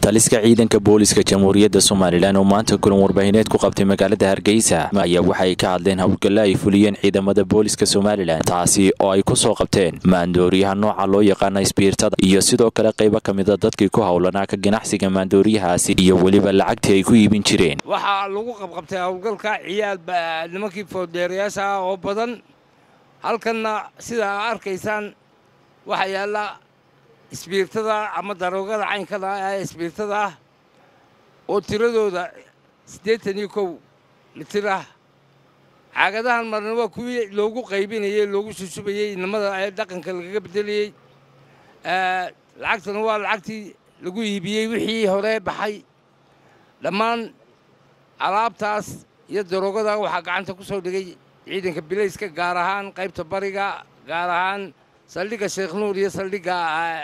taliska ciidanka booliska jamhuuriyadda somalilan oo maanta kulan warbaahineed ku qabtay magaalada hargeysa ayaa waxay ka hadleen howlgalla ay fuliyeen ciidamada booliska somalilan taasi oo ay ku soo qabteen maandooriyaha nooca loo yaqaana isbiirtada iyo sidoo kale qaybo ka mida dadkii ku howlanaa ka ganacsiga maandooriyahaasi iyo weliba lacagtii ay ku iibin jireen waxaa lagu qabqabtay howlgalka ciyaal nimankii foodheerayaasha ah oo badan halkanna sidaa arkaysaan waxaa yaalla isbiirtada ama daroogada caynkada ee isbiirtada ah oo tiradooda siddeetan iyo kow litir ah caagadahan marna waa kuwii loogu qaybinayey loogu susubayey inamada ee dhaqanka lagaga beddelayey lacagtana waa lacagtii lagu iibiyey wixii hore baxay dhammaan alaabtaas iyo daroogada waxaa gacanta ku soo dhigay ciidanka bilayska gaar ahaan qaybta bariga gaar ahaan saldhigga sheekh nuur iyo saldhigga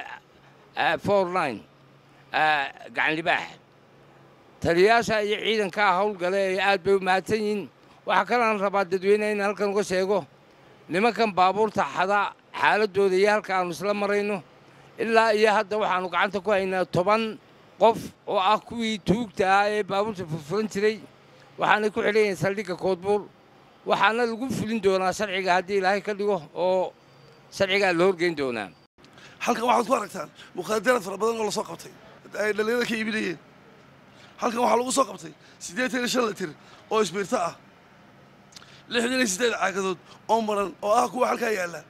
forline gacanlibaax taliyayaasha iyo ciidankaa howlgale ee aad bay u mahadsan yihiin waxaa kalaan rabaa dadweyneha in halkan uga sheego nimankan baabuurta xada xaaladooda iyo halka aanu isla marayno ilaa iyo hadda waxaannu gacanta ku haynaa toban qof oo ah kuwii tuugta ah ee baabuurta furfuran jiray waxaanay ku xidhan yihiin saldhigga koodbuur waxaana lagu fulin doonaa sharciga haddii ilaahay ka dhigo oo sharcigaa la horgeyn doonaa halkan waxaad ku aragtaan mukhaadaraad fara badan oo la soo qabtay ay dhallinyarada ka iibinayeen halkan waxaa lagu soo qabtay siddeetan iyo shan litir oo isbiirto ah lixdan iyo siddeed caagadood oo maran oo ah kuwa halkaa yaalla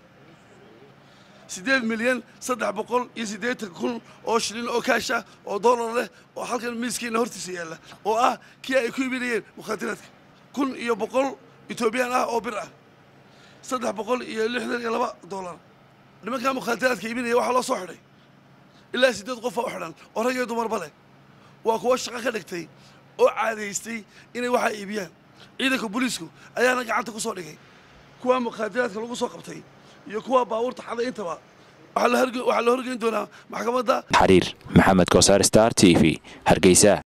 siddeed milyan saddex boqol iyo siddeetan kun oo shilin oo kaash ah oo dollar leh oo halkan miiskiina hortiisa yaalla oo ah kii ay ku iibinayeen mukhaadaraadka kun iyo boqol etoobiyaan ah oo bir ah saddex boqol iyo lixdan iyo laba dollar nimankaa mukhaadaraadka iibinaya waxaa loo soo xidhay ilaa siddeed qofa u xidhan oo rag iyo dumarba leh waa kuwa shaqo ka dhigtay oo caadaystay inay waxaa iibiyaan ciidanka booliisku ayaana gacanta ku soo dhigay kuwa mukhaadaraadka lagu soo qabtay iyo kuwa baabuurta xaday intaba waxaa la horgeyn doonaa maxkamadda xariir maxamed kosaar star t v hargeysa